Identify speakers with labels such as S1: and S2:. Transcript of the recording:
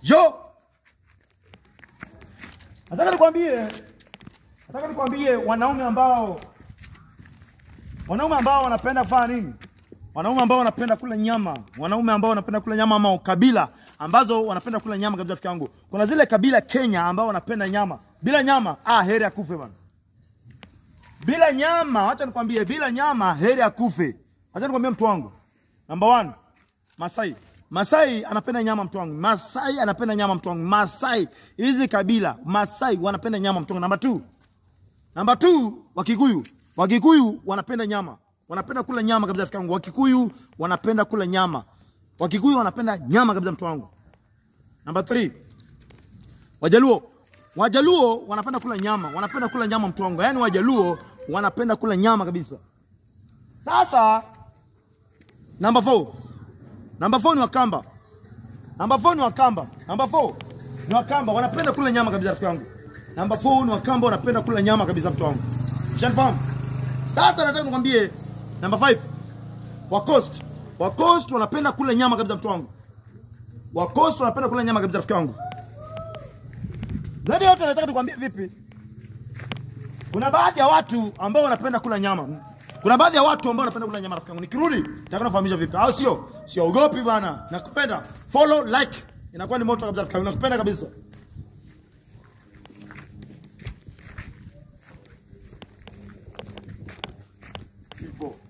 S1: Yo! Nataka nikwambie, nataka nikwambie wanaume ambao wanaume ambao wanapenda kufanya nini? Wanaume ambao wanapenda kula nyama, wanaume ambao wanapenda kula nyama ama kabila ambazo wanapenda kula nyama kabisa. Rafiki yangu, kuna zile kabila Kenya ambao wanapenda nyama. Bila nyama, ah, heri akufe bana. Bila nyama, acha nikwambie, bila nyama heri akufe. Acha nikwambie mtu wangu, number one, Masai. Masai anapenda nyama mtu wangu. Masai anapenda nyama mtu wangu. Masai hizi kabila Masai wanapenda nyama mtu wangu. Number two, Namba 2 Wakikuyu. Wakikuyu wanapenda nyama. Wanapenda kula nyama kabisa rafiki yangu. Wakikuyu wanapenda kula nyama. Wakikuyu wanapenda nyama kabisa mtu wangu. Namba 3 Wajaluo. Wajaluo wanapenda kula nyama. Wanapenda kula nyama mtu wangu. Yaani Wajaluo wanapenda kula nyama kabisa. Sasa namba 4 Namba 4 ni Wakamba. Namba 4 ni Wakamba. Namba 4 ni Wakamba wanapenda kula nyama kabisa rafiki yangu. Namba 4 ni Wakamba wanapenda kula nyama kabisa mtu wangu. Ushanifahamu? Sasa nataka nikwambie namba 5 wa Coast. Wa Coast wanapenda kula nyama kabisa mtu wangu. Wa Coast wanapenda kula nyama kabisa rafiki yangu. Zaidi ya yote nataka nikwambie vipi? Kuna baadhi ya watu ambao wanapenda kula nyama. Kuna baadhi ya watu ambao wanapenda kula nyama rafiki yangu. Nikirudi nataka nifahamisha vipi? Au sio? Siogopi bana. Nakupenda. Follow, like. Inakuwa ni moto kabisa rafiki yangu. Nakupenda kabisa. Hivyo.